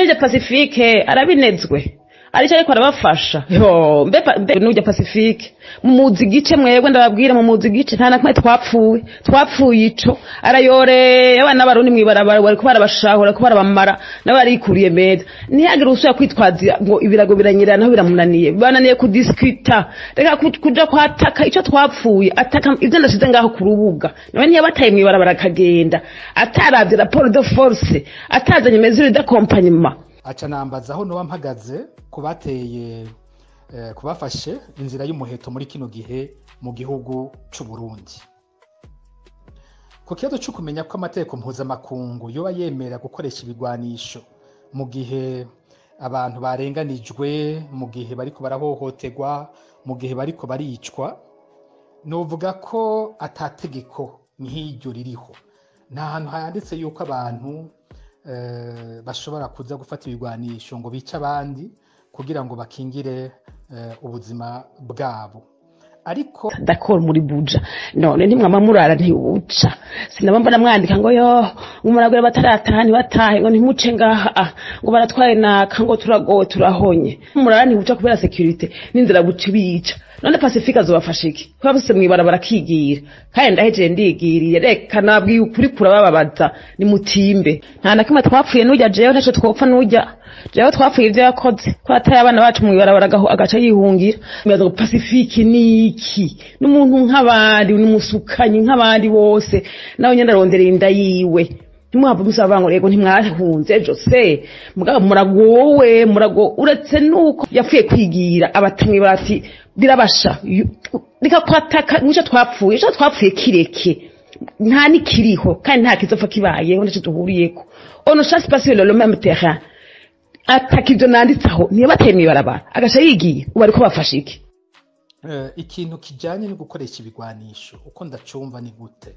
nanje pacifique arabinezwe aricyo ariko arabafasha yo mbe pa- mbe nujya pacifique mumuzi igice mwebwe ndababwira mumuzi igice nta na kumwe twapfuye twapfuye ico arayoreye abana b'abarundi mwibarabara bariko barabashahura bariko barabamara nawe arikuriye meza ntihagire usubira kwitwaza ngo ibirago biranyerera naho biramunaniye bananiye kudiskita reka ku- kuja kwataka ico twapfuye ataka ivyo ndashize ngaho ku rubuga nawe ntiyabataye mwibarabara akagenda ataravye raporo de force atazanye mesure d'accompagnement aca nambaza aho noba mpagaze ku bateye eh, ku bafashe inzira y'umuheto muri kino gihe mu gihugu c'u Burundi ku kibazo cyo kumenya ko amategeko mpuzamakungu yoba yemera gukoresha ibigwanisho mu gihe abantu barenganijwe mu gihe bariko barahohoterwa mu gihe bariko baricwa novuga ko atategeko nk'iryo ririho nta hantu handitse yuko abantu eh, bashobora kuza gufata ibigwanisho ngo bice abandi kugira ngo bakingire eh, ubuzima bwabo ariko d'accord muri buja none ntimwama murara ntiwuca sinaba mbona mwandika ngo yo umuragure batarataha ntibatahe ngo ntimuce ngaha ah, ngo baratwaye naka ngo turagowe turahonye murara ntiwuca kubera securite n'inzira buca ibica none pacifique azobafasha iki kuba bose mwibarabara akigira kandi ndahejeye ndigiriye reka nabwiye ukuri kurabababaza nimutimbe nta na kimwe twapfuye n'ujya jewe ntaco twopfa n'ujya jewe twapfuye ivyo yakoze ko ataye abana bacu mwibarabara agaho- agaca yihungira mbaza ngo pacifique ni iki n'umuntu nk'abandi n'umusukanyi nk'abandi bose nawe nyene arondereye inda yiwe ntimuhava musaba ngo rego ntimwahunze ejo se mugabo muragowe murago uretse nuko yapfuye kwigira abatamwi bati birabasha yu- reka kwataka nico twapfuye ico twapfuye kireke nta nikiriho kandi nta kizopfa kibayeho ntaco duhuriyeko ono chasse pas sur le même terrain ataka ivyo nanditseho niyo bateye mwibarabara agaca yigiye ubu ariko bafashe iki Eh, ikintu kijanye no gukoresha ibigwanisho uko ndacumva ni gute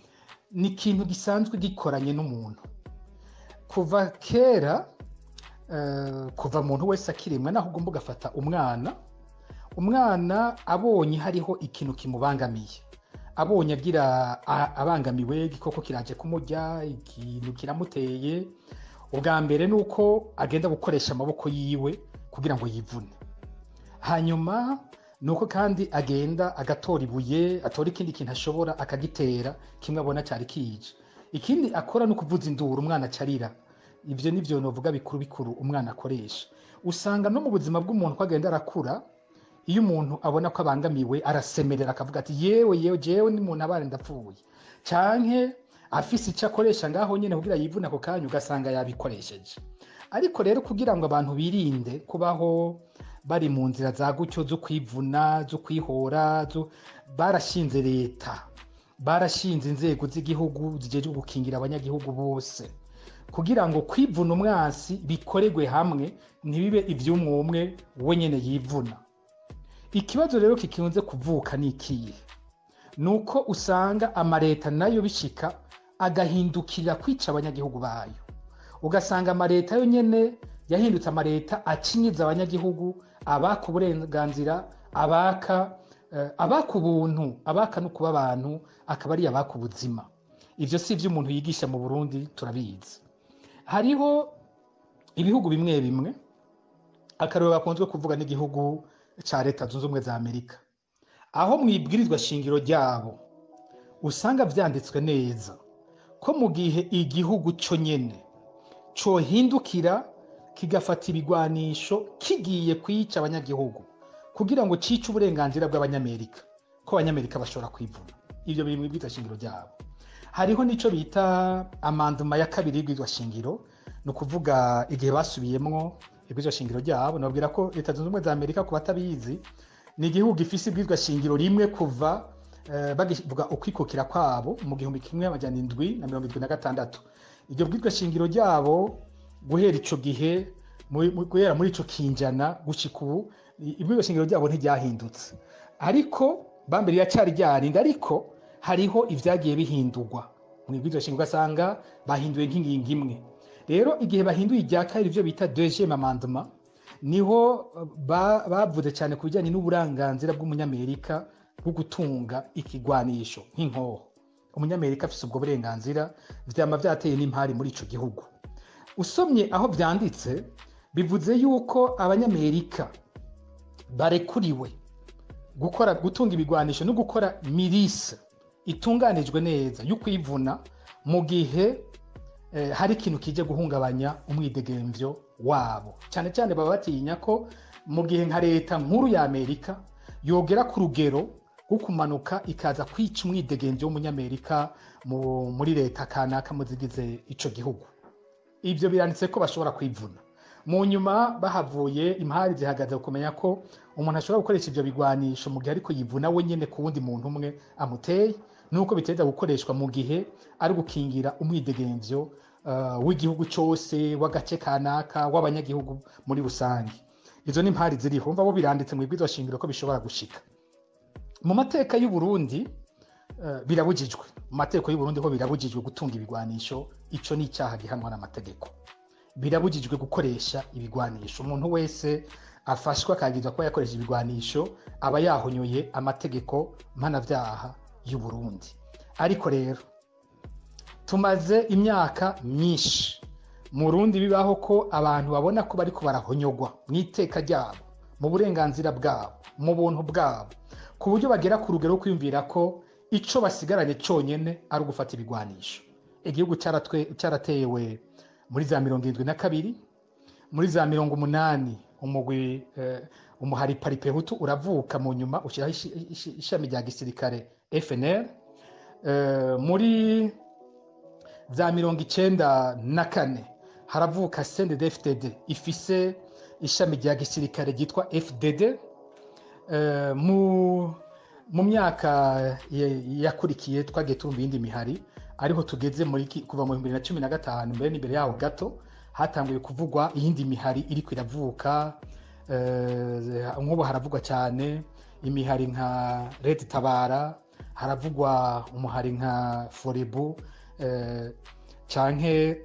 ni ikintu gisanzwe gikoranye n'umuntu kuva kera eh, kuva umuntu wese akirimwe naho ugomba ugafata umwana umwana abonye hariho ikintu kimubangamiye abonye agira a- abangamiwe igikoko kiraje kumurya ikintu kiramuteye ubwa mbere ni uko agenda gukoresha amaboko yiwe kugira ngo yivune hanyuma ni uko kandi agenda agatora ibuye atora ikindi kintu ashobora akagitera kimwe abona cyari kije ikindi akora ni ukuvuza induru umwana acarira ibyo ni byo novuga bikuru bikuru umwana akoresha usanga no mu buzima bw'umuntu ko agenda arakura iyo umuntu abona ko abangamiwe arasemerera akavuga ati yewe yewe jewe ni muntu abana ndapfuye canke afise icyo akoresha ngaho nyine kugira yivune ako kanya ugasanga yabikoresheje ariko rero kugira ngo abantu birinde kubaho bari mu nzira za gutyo zo kwivuna zo kwihora zo- barashinze leta barashinze inzego z'igihugu zijejwe gukingira abanyagihugu bose kugira ngo kwivuna umwansi bikorerwe hamwe ntibibe iby'umwe umwe we nyine yivuna ikibazo rero kikunze kuvuka ni ikihe ni uko usanga amaleta nayo bishika agahindukira kwica abanyagihugu bayo ugasanga amaleta yo nyene yahindutse amaleta akinyiza abanyagihugu abaka uburenganzira abaka eh, abaka ubuntu abaka no kuba abantu akaba ari abaka ubuzima ivyo si ivyo umuntu yigisha mu burundi turabizi hariho ibihugu bimwe bimwe akarero gakunzwe kuvuga n'igihugu ca leta zunze ubumwe za amerika aho mu ibwirizwa shingiro ryabo usanga vyanditswe neza ko mu gihe igihugu co nyene cohindukira kigafata ibigwanisho kigiye kwica abanyagihugu kugira ngo cice uburenganzira bw'abanyamerika ko abanyamerika bashobora kwivuna ivyo biri mu ibwirizwa shingiro ryabo hariho n'ico bita amanduma ya kabiri y'ibwirizwa shingiro ni ukuvuga igihe basubiyemwo ibwirizwa shingiro ryabo nababwira ko leta zunze ubumwe za amerika ku batabizi ni igihugu gifise ibwirizwa shingiro rimwe kuva eh, bagivuga ukwikukira kwabo mu gihumbi kimwe amajana indwi na mirongo indwi na gatandatu iryo bwirizwa shingiro ryabo guhera ico gihe mu- mu- guhera muri ico kinjana gushika ubu i- ibwirizwa shingiro ryabo ntiryahindutse ariko bambere riracari ryarinda ariko hariho ivyagiye bihindurwa mu ibwirizwa shingiro ugasanga bahinduye nk'ingingo imwe rero igihe bahinduye irya kabiri ivyo bita deuxième amendement niho ba- bavuze cyane ku bijyanye n'uburenganzira bw'umunyamerika bwo gutunga ikigwanisho nk'inkoho umunyamerika afise ubwo burenganzira vyama vyateye n'impari muri ico gihugu usomye aho byanditse bivuze yuko abanyamerika barekuriwe gukora gutunga ibigwanisho no gukora mirise itunganijwe neza yo kwivuna mu gihe eh, hari ikintu kije guhungabanya umwidegemvyo wabo cyane cyane baba batinya ko mu gihe nka leta nkuru ya amerika yogera ku rugero rwo kumanuka ikaza kwica umwidegemvyo w'umunyamerika mu- muri leta kanaka mu zigize ico gihugu ibyo biranditse ko bashobora kwivuna mu nyuma bahavuye impari zihagaze ku kumenya ko umuntu ashobora gukoresha ibyo bigwanisho mu gihe ariko yivuna we nyine ku wundi muntu umwe amuteye nuko biteza gukoreshwa mu gihe ari gukingira umwidegemvyo uh, w'igihugu cyose w'agace kanaka w'abanyagihugu muri rusange izo ni impari ziriho umva bo biranditse mu ibwirizwa shingiro ko bishobora gushika mu mateka y'u Burundi eh, birabujijwe mu mategeko y'u Burundi ho birabujijwe gutunga ibigwanisho ico ni icyaha gihanwa n'amategeko birabujijwe gukoresha ibigwanisho umuntu wese afashwe akagizwa kuba yakoresha ibigwanisho aba yahonyoye amategeko mpanavyaha y'u Burundi ariko rero tumaze imyaka myinshi mu Burundi bibaho ko abantu babona ko bariko barahonyogwa mu iteka ryabo mu burenganzira bwabo mu buntu bwabo ku buryo bagera ku rugero rwo kwiyumvira ko ico basigaranye cyonyine ari ugufata ibigwanisho igihugu cyaratwe- cyaratewe muri za mirongo irindwi na kabiri muri za mirongo umunani umugwi eh, umuhari paripehutu uravuka mu nyuma ushyiraho ishi- ishi- ishami rya gisirikare fnr eh, muri za mirongo icenda na kane haravuka cndd ifise ishami rya gisirikare ryitwa fdd Eh, mu mu myaka ye- yakurikiye twagiye turumva iyindi mihari ariho tugeze muri ki- kuva mu bibiri na cumi na gatanu mbere n'imbere yaho gato hatanguye kuvugwa iyindi mihari iriko iravuka eh, nk'ubu haravugwa cyane imihari nka red tabara haravugwa umuhari nka forebu eh, canke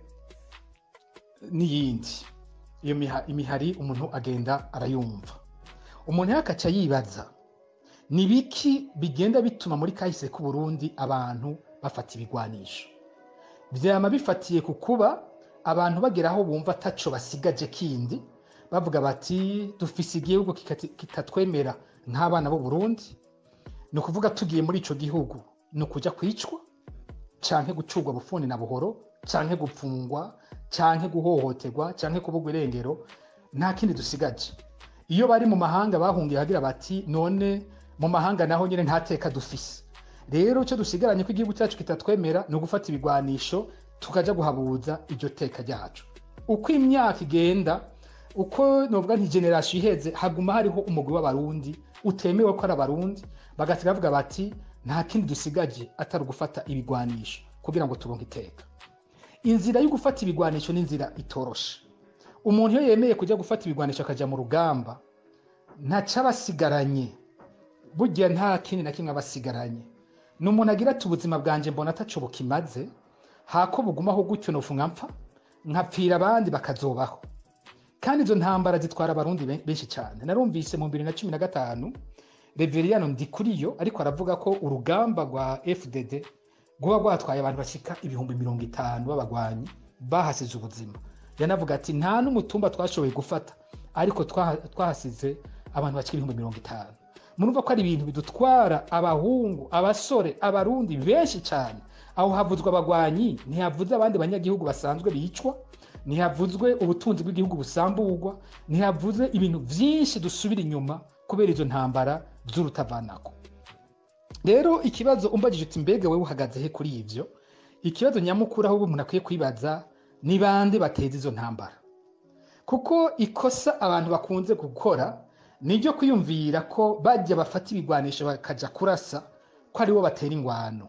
n'iyindi iyo miha- imihari umuntu agenda arayumva umuntu yakaca yibaza ni biki bigenda bituma muri kahise k'u Burundi abantu bafata ibigwanisho vyama bifatiye ku kuba abantu bagera aho bumva ataco basigaje kindi bavuga bati dufise igihugu kikati- kitatwemera nk'abana b'u Burundi ni ukuvuga tugiye muri ico gihugu ni ukuja kwicwa canke gucurwa bufuni na buhoro canke gupfungwa canke guhohoterwa canke kubugwa irengero nta kindi dusigaje iyo bari mu mahanga bahungiye hagira bati none mu mahanga naho nyine nta teka dufise rero icyo dusigaranye ko igihugu cyacu kitatwemera ni ugufata ibigwanisho tukaja guhabuza iryo teka ryacu uko imyaka igenda uko novuga nti generasiyo iheze haguma hariho umugwi w'abarundi utemewe ko ari abarundi bagasiga bavuga bati nta kindi dusigaje atari ugufata ibigwanisho kugira ngo turonke iteka inzira yo gufata ibigwanisho ni inzira itoroshe umuntu iyo yemeye kujya gufata ibigwanisho akajya mu rugamba ntaco aba asigaranye burya nta kindi na kimwe aba asigaranye ni umuntu agira ati ubuzima bwanjye mbona ataco bukimaze hako bugumaho gutyo nofunga mpfa nkapfira abandi bakazobaho kandi izo ntambara zitwara abarundi ben- benshi cyane narumvise mu bibiri na cumi na gatanu reveriyano ndikuriyo ariko aravuga ko urugamba rwa fdd rwaba rwatwaye abantu bashika ibihumbi mirongo itanu b'abagwanyi bahasize ubuzima yanavuga ati nta n'umutumba twashoboye gufata ariko twaha- twahasize abantu bashika ibihumbi mirongo itanu murumva ko ari ibintu bidutwara abahungu abasore abarundi benshi cyane aho havuzwe abagwanyi ntihavuze abandi banyagihugu basanzwe bicwa ntihavuzwe ubutunzi bw'igihugu busamburwa ntihavuze ibintu byinshi dusubira inyuma kubera izo ntambara z'urutavanako rero ikibazo umbagije uti mbega wewe uhagaze he kuri ivyo ikibazo nyamukuru aho umuntu akwiye kwibaza ni bande bateza izo ntambara kuko ikosa abantu bakunze gukora ni iryo kwiyumvira ko bajya bafata ibigwanisho bakaja kurasa ko aribo batera ingwano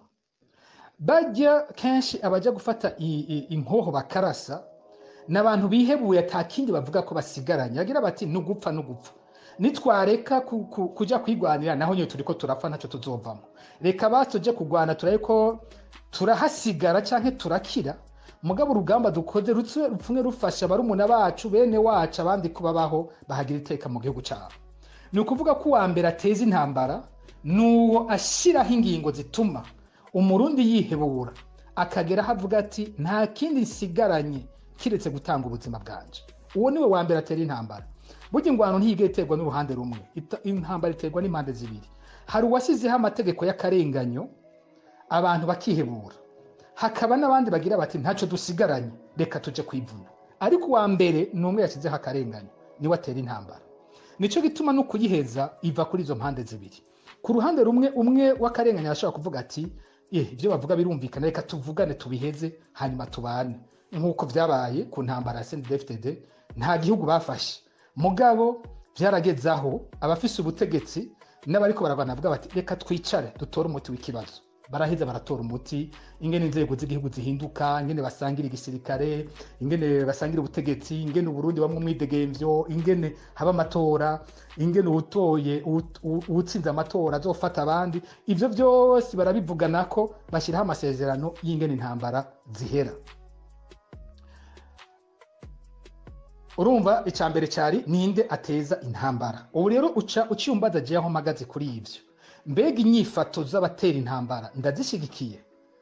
bajya kenshi abajya gufata i- i- inkoho bakarasa ni abantu bihebuye ata kindi bavuga ko basigaranye bagira bati nugupfa nugupfa nitwareka ku- ku- kuja kwigwanira naho nyine turiko turapfa ntacyo tuzovamo reka batuje kugwana turabe ko turahasigara canke turakira mugabo urugamba dukoze rutse rupfumwe rufasha barumuna bacu bene wacu abandi kubabaho bahagira iteka mu gihugu cyabo ni ukuvuga ko uwa mbere ateza intambara nuwo ashyiraho ingingo zituma umurundi yihebura akagera aho avuga ati nta kindi nsigaranye kiretse gutanga ubuzima bwanje uwo niwe wa mbere atera intambara burya ingwano ntiyigeye iterwa n'uruhande rumwe Ita- intambara iterwa n'impande zibiri hari uwashyizeho amategeko y'akarenganyo abantu bakihebura hakaba n'abandi bagira bati ntacyo dusigaranye reka tujye kwivuna ariko uwa mbere ni umwe yashyizeho akarenganyo niwe atera intambara nicyo gituma no kuyiheza iva kuri izo mpande zibiri ku ruhande rumwe umwe w'akarengane arashobora kuvuga ati eh ibyo bavuga birumvikana reka tuvugane tubiheze hanyuma tubane nk'uko byabaye ku ntambara ya CNDD-FDD nta gihugu bafashe mugabo byarageze aho abafise ubutegetsi n'abariko baragwana bavuga bati reka twicare dutore umuti w'ikibazo baraheza baratora umuti ingene inzego z'igihugu zihinduka ingene basangira igisirikare ingene basangira ubutegetsi ingene uburundi bamwe umwidegemvyo ingene haba amatora ingene uwutoye uwut- uwu- uwutsinze amatora azofata abandi ivyo vyose barabivuganako bashyiraho amasezerano y'ingene intambara zihera urumva icya mbere cyari ninde ateza intambara ubu rero uca uciyumbaza agiye aho mpagaze kuri ibyo mbega inyifato z'abatera intambara ndazishyigikiye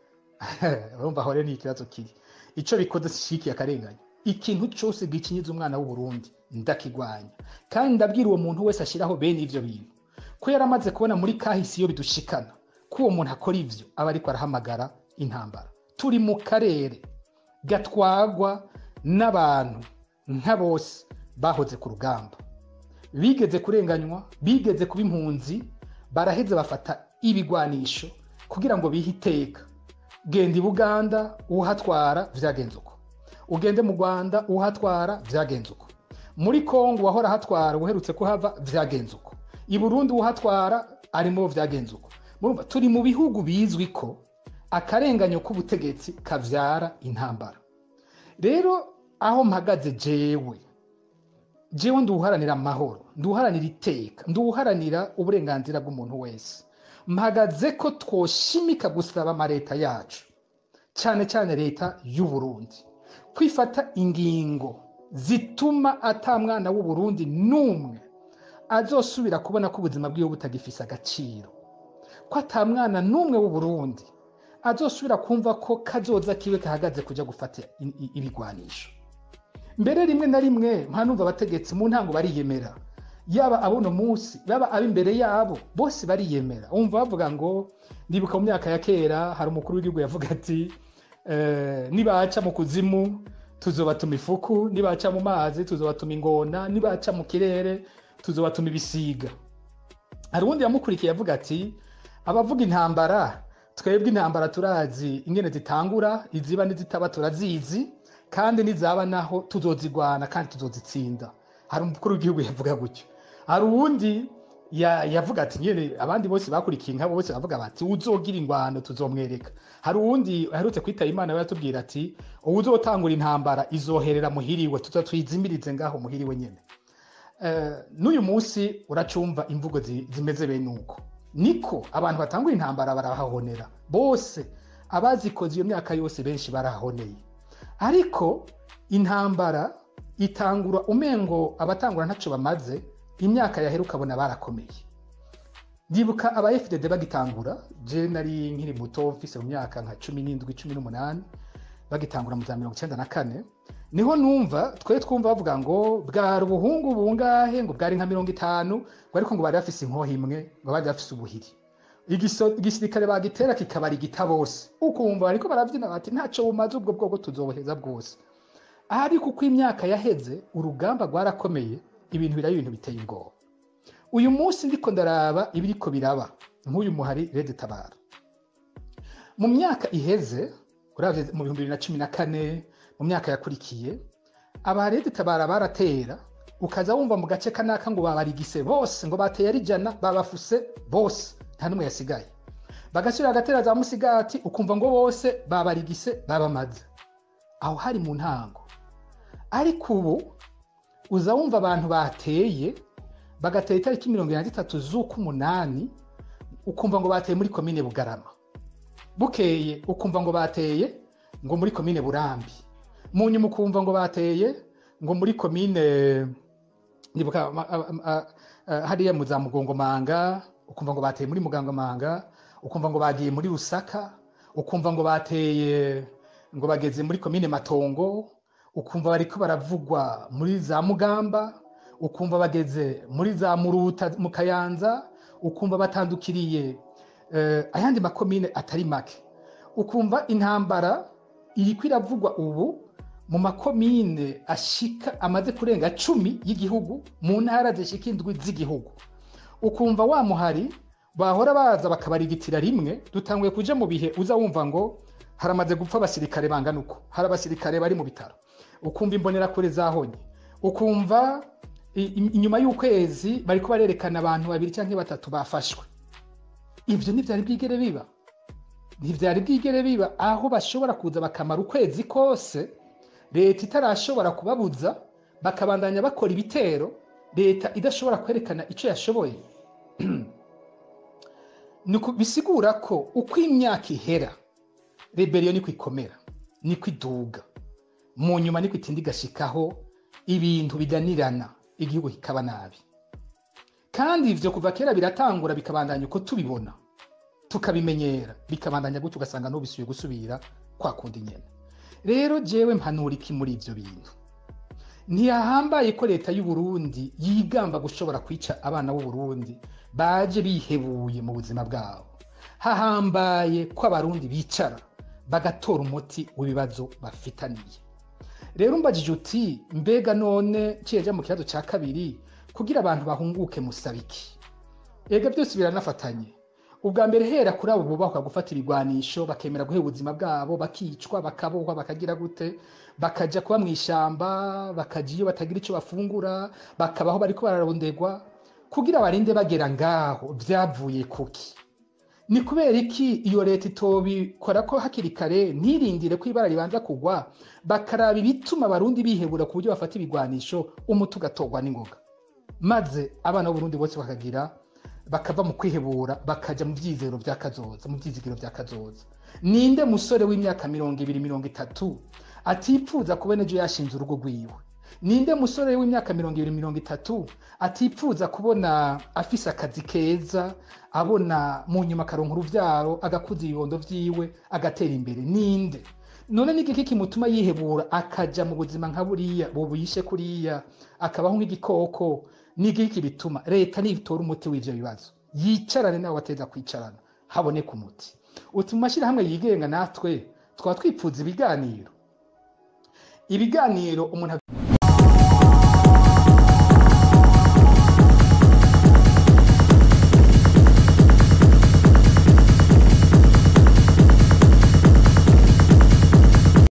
urumva aho rero ni ikibazo kiri icyo bikoze zishyigikiye akarengane ikintu cyose gikinyiza umwana w'uburundi ndakigwanya kandi ndabwira uwo muntu wese ashyiraho bene ibyo bintu ko yari amaze kubona muri kahisi iyo bidushikana ko uwo muntu akora ibyo aba ariko arahamagara intambara turi mu karere gatwagwa n'abantu nka bose bahoze ku rugamba bigeze kurenganywa bigeze kuba impunzi baraheze bafata ibigwanisho kugira ngo bihe iteka genda i buganda uhatwara byagenze uko ugende mu rwanda uhatwara byagenze uko muri kongo wahora ahatwara uherutse kuhava byagenze uko i burundi uhatwara arimo byagenze uko Murumva, turi mu bihugu bizwi ko akarenganyo k'ubutegetsi kavyara intambara rero aho mpagaze jewe jewe nduharanira amahoro nduharanira iteka nduharanira uburenganzira bw'umuntu wese mpagaze ko twoshimika gusaba amaleta yacu cyane cyane leta y'u Burundi kwifata ingingo zituma ata mwana w'u Burundi n'umwe azosubira kubona ko ubuzima bwiwe butagifise agaciro ko ata mwana n'umwe w'u Burundi azosubira kumva ko kazoza kiwe kahagaze kujya gufata i- i- ibigwanisho mbere rimwe na rimwe mpanumva abategetsi mu ntango bariyemera yaba abuno munsi baba ab'imbere yabo bose bariyemera umva bavuga ngo ndibuka mu myaka ya kera hari umukuru w'igihugu yavuga ati eh, nibaca mu kuzimu tuzobatuma ifuku nibaca mu mazi tuzobatuma ingona nibaca mu kirere tuzobatuma ibisiga hari uwundi yamukurikiye avuga ati abavuga intambara twebwe intambara turazi ingene zitangura iziba n'izitaba turazizi kandi nizaba naho tuzozigwana kandi tuzozitsinda hari umukuru w'igihugu yavuga gutyo hari uwundi ya- yavuga ati nyene abandi bose bakurikiye nkabo bose bavuga bati uzogira ingwano tuzomwereka hari uwundi aherutse kwitaba imana we yatubwira ati uwuzotangura intambara izoherera muhiriwe tuza tuyizimirize ngaho muhiriwe nyene Eh, n'uyu munsi uracumva imvugo zi- zimeze bene uko niko abantu batangura intambara barahahonera bose abazikoze iyo myaka yose benshi barahoneye ariko intambara itangura umengo abatangura ntacyo bamaze imyaka yahera ukabona barakomeye ndibuka aba fdd bagitangura je nari nkiri muto mfise mu myaka nka cumi n'indwi cumi n'umunani bagitangura mu za mirongo icyenda na kane niho numva twe twumva bavuga ngo bwari ubuhungu bungahe ngo bwari nka mirongo itanu ngo ariko ngo bari bafise inkoho imwe ngo bari bafise ubuhiri Igiso- igisirikare bagitera kikabara igita bose ukumva bariko baravyina bati ntaco bumaze ubwo bwoko tuzobuheza bwose ariko uko imyaka yaheze urugamba rwarakomeye ibintu biraba ibintu biteye ubwoba uyu munsi ndiko ndaraba ibiriko biraba nk'uyu muhari rede tabara mu myaka iheze uravye mu bihumbi bibiri na cumi na kane mu myaka yakurikiye abarede tabara baratera ukaza wumva mu gace kanaka ngo babarigise bose ngo bateye ari ijana babafuse bose nta n'umwe yasigaye bagasubira agatera za musigati ukumva ngo bose babarigise babamaze aho hari mu ntango ariko ubu uza wumva abantu bateye bagatera itariki mirongo irindwi na zitatu z'uk'umunani ukumva ngo bateye muri komine bugarama bukeye ukumva ngo bateye ngo muri komine burambi mu nyuma ukumva ngo bateye ngo muri komine ndibuka ma- a- a- a- hariya mu za mugongomanga ukumva ngo bateye muri mugangomanga ukumva ngo bagiye muri rusaka ukumva ngo bateye ngo bageze muri komine matongo ukumva bariko baravugwa muri za mugamba ukumva bageze muri za muruta mu kayanza ukumva batandukiriye eh, ayandi makomine atari make ukumva intambara iriko iravugwa ubu mu makomine ashika amaze kurenga cumi y'igihugu mu ntara zishika indwi z'igihugu ukumva wa muhari bahora baza bakabarigitira rimwe dutanguye kuja mu bihe uza wumva ngo haramaze gupfa abasirikare bangana uko hari abasirikare bari mu bitaro ukumva imbonerakure zahonye ukumva i- i- inyuma y'ukwezi bariko barerekana abantu babiri canke batatu bafashwe ivyo ntivyari bwigere biba ntivyari bwigere biba aho bashobora kuza bakamara ukwezi kose leta itarashobora kubabuza bakabandanya bakora ibitero leta idashobora kwerekana ico yashoboye Nuko bisigura ko uko imyaka ihera reberiyo niko ikomera niko iduga mu nyuma niko itinda igashikaho ibintu bidanirana igihugu kikaba nabi kandi ivyo kuva kera biratangura bikabandanya uko tubibona tukabimenyera bikabandanya gutyo ugasanga n'ubisubiye gusubira kwa kundi nyene rero jewe mpanura iki muri ivyo bintu ntiyahambaye ko leta y'u Burundi yigamba gushobora kwica abana b'u Burundi baje bihebuye mu buzima bwabo hahambaye ko abarundi bicara bagatora umuti w'ibibazo bafitaniye rero mbajije uti mbega none kiyaja mu kibazo ca kabiri kugira abantu bahunguke musabiki ega byose biranafatanye ubwa mbere hera kuri abo bubahwa gufata ibigwanisho bakemera guhera ubuzima bwabo bakicwa bakabohwa bakagira gute bakaja kuba mu ishamba bakaja iyo batagira ico bafungura bakabaho bariko bararondegwa kugira barinde bagera ngaho vyavuye kuki ni kubera iki iyo leta itobikora ko hakiri kare ntirindire ko ibara ribanza kugwa bakaraba ibituma abarundi bihebura ku buryo bafata ibigwanisho umuti ugatorwa n'ingoga maze abana b'uburundi bose bakagira bakava mu kwihebura bakaja mu vyizero vya kazoza mu vyizigiro vya kazoza ninde musore w'imyaka mirongo ibiri mirongo itatu atipfuza kubona ejo yashinze urugo rwiwe ninde musore w'imyaka mirongo ibiri mirongo itatu atipfuza kubona afise akazi keza abona mu nyuma akaronka uruvyaro agakuza ibibondo vyiwe agatera imbere ninde none ni igiki kimutuma yihebura akaja mu buzima nka buriya bubishe kuriya akabaho nk'igikoko ni igiki bituma leta nitora umuti w'ivyo bibazo yicarane nabo bateza kwicarana haboneka umuti uti mu mashyirahamwe yigenga natwe twaba twipfuza ibiganiro ibiganiro umuntu